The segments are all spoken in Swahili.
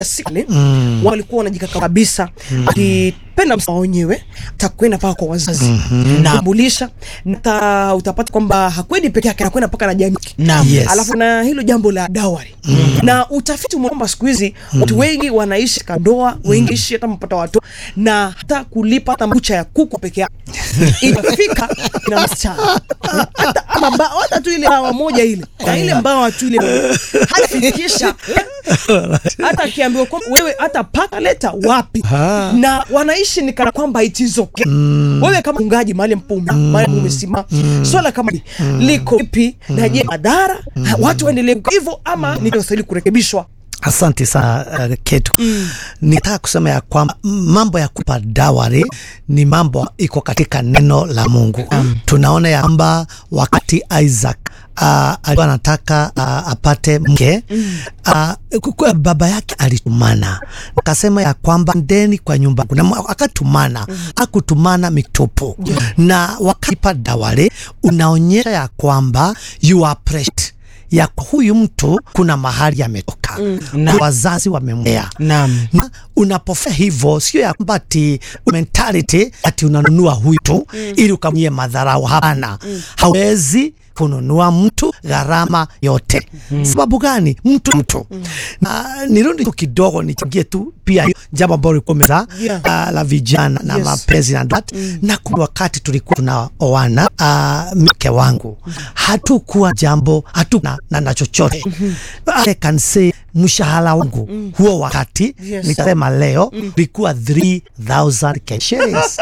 sikle mm. walikuwa wanajikaka kabisa mm. akipenda msa wenyewe atakwenda mpaka kwa wazazi mm-hmm. naambulisha na utapata kwamba hakwendi peke yake anakwenda mpaka na jamii Naam. Yes. alafu na hilo jambo la dawari mm. na utafiti umeona kwamba siku hizi watu wengi wanaishi katika ndoa wengi ishi hata mpata watoto na hata kulipa hata mbucha ya kuku peke yake inafika na msichana hata ama mba- hata tu ile mbawa moja ile na ile mbawa tu ile hatafikisha hata akiambiwa kwamba wewe hata paka leta wapi Ha. na wanaishi ni kana kwamba it is okay wewe kama mchungaji mahali mpume mahali ambapo umesimama swala kama hili liko vipi na je madhara Ha, watu waendelee kukaa hivyo ama nikostahili kurekebishwa Asante sana uh, Ketu. Mm. Nitaka kusema ya kwamba mambo ya kupa dawari ni mambo iko katika neno la Mungu. Mm. Tunaona ya kwamba wakati Isaac uh, alikuwa anataka uh, apate mke mm. uh, baba yake alitumana akasema ya kwamba ndeni kwa nyumba yangu. na akatumana mm. akutumana mitupu yeah. na wakati dawari unaonyesha ya kwamba you are precious ya huyu mtu kuna mahali ametoka mm. Na- wazazi wamemlea Naam. na unapofanya hivyo sio ya kwamba ati mentality ati unanunua huyu tu mm. ili ukamnyie madharau hapana mm. hawezi kununua mtu gharama yote mm. sababu gani mtu mtu mm. na nirudi tu kidogo nichangie tu pia hiyo jambo ambalo ulikuwa umeza Yeah. uh, la vijana na Yes. mapenzi na that mm. na kuna wakati tulikuwa tunaoana uh, mke wangu hatukuwa jambo hatukuwa na, na, na chochote I can say mshahara wangu huo wakati Yes. nitasema leo ulikuwa 3000 Kenya shillings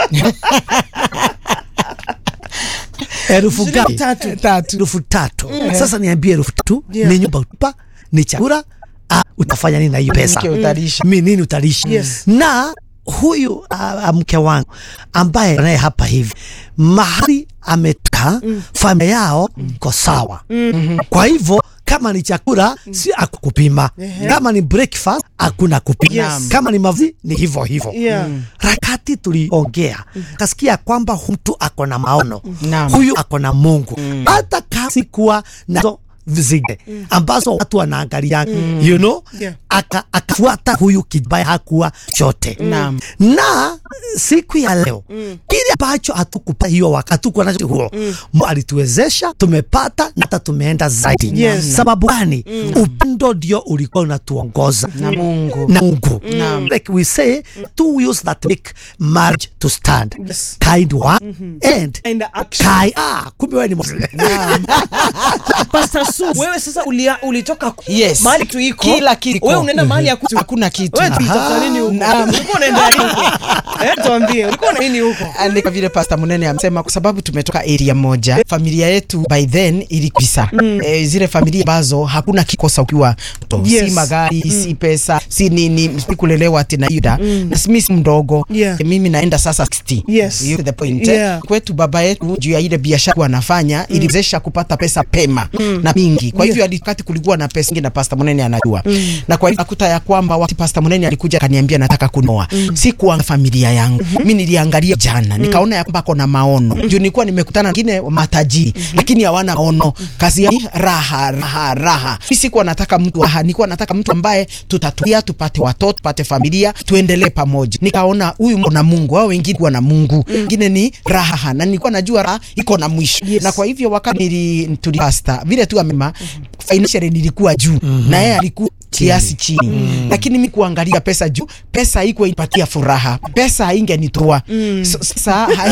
elfu Shilingi ngapi? tatu. Tatu. elfu tatu sasa niambie elfu tatu Yeah. ni nyumba utupa ni chakula ah, utafanya nini na hiyo pesa Mke utalisha. mi nini utalisha Yes. na huyu uh, mke wangu ambaye naye hapa hivi mahali ametoka mm. familia yao iko sawa mm. kwa hivyo kama ni chakula si akukupima kama ni breakfast hakuna kupima Yes. kama ni mavazi ni hivyo hivyo Yeah. rakati tuliongea kasikia kwamba hu- mtu ako na maono Naam. huyu ako na mungu hata kama sikuwa nazo zile ambazo watu wanaangalia you know Yeah. aka, akafuata huyu kibaye hakuwa chote Naam. na siku ya leo kile ambacho hatukupa hiyo wakati hatukuwa nacho huo Mungu alituwezesha tumepata na hata tumeenda zaidi Yes. sababu gani upendo ndio ulikuwa unatuongoza Na Mungu. na Mungu Naam. like we say two wheels that make marriage to stand Yes. kind one and And action. kind ah kumbe wewe ni Muslim. Pastor Su, wewe sasa ulia, ulitoka Yes. mahali tu iko Kila kitu. wewe unaenda mahali ya kutu Hakuna kitu. wewe tulitafuta nini huko Naam. ulikuwa unaenda nini huko eh tuambie ulikuwa na nini huko ni kama vile Pastor Munene amesema, kwa sababu tumetoka area moja, familia yetu by then ilikisa mm. e, zile familia ambazo hakuna kikosa ukiwa mtoto Yes. si magari mm. si pesa si nini, si kulelewa ati na yuda mm. na mimi si mdogo Yeah. e, mimi naenda sasa 60 Yes. You get the point Yeah. eh? kwetu baba yetu juu ya ile biashara anafanya mm. iliwezesha kupata pesa pema mm. na mingi, kwa hivyo yeah. wakati kulikuwa na pesa nyingi na Pastor Munene anajua mm. na kwa hivyo nakuta ya kwamba wakati Pastor Munene alikuja akaniambia nataka kunoa mm. si kuanga familia yangu mm-hmm. mimi niliangalia jana mm. nikaona ya kwamba kuna maono mm. juu nilikuwa nimekutana na wengine matajiri mm-hmm. lakini hawana maono kazi ya raha raha raha mimi sikuwa nataka mtu raha nilikuwa nataka mtu ambaye tutatulia tupate watoto tupate familia tuendelee pamoja nikaona huyu mko na Mungu hao wengine kuwa na Mungu wengine ni raha na nilikuwa najua raha iko na mwisho Yes. na kwa hivyo wakati nili tulipasta vile tu amema financially nilikuwa juu na yeye alikuwa kiasi chini mm. lakini mi kuangalia pesa juu pesa haikuwa ipatia furaha pesa haingenitoa mm. so, sasa hai...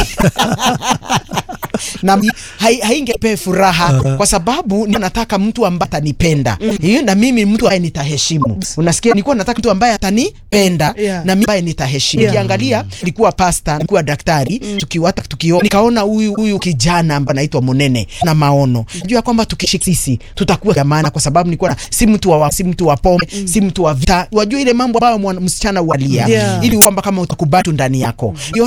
na hai, haingepe furaha kwa sababu ni nataka mtu ambaye atanipenda mm. na mimi mtu ambaye nitaheshimu unasikia nilikuwa nataka mtu ambaye atanipenda Yeah. na mimi ambaye nitaheshimu Yeah. ukiangalia nilikuwa pasta nilikuwa daktari mm. tukiwata tukio nikaona huyu huyu kijana ambaye anaitwa Munene na maono najua kwamba tukishika sisi tutakuwa jamana kwa sababu nilikuwa na si mtu wa si mtu wa pombe mm. si mtu wa vita wajua ile mambo ambayo mwana- msichana ualia Yeah. ili kwamba kama utakubali tu ndani yako Niliona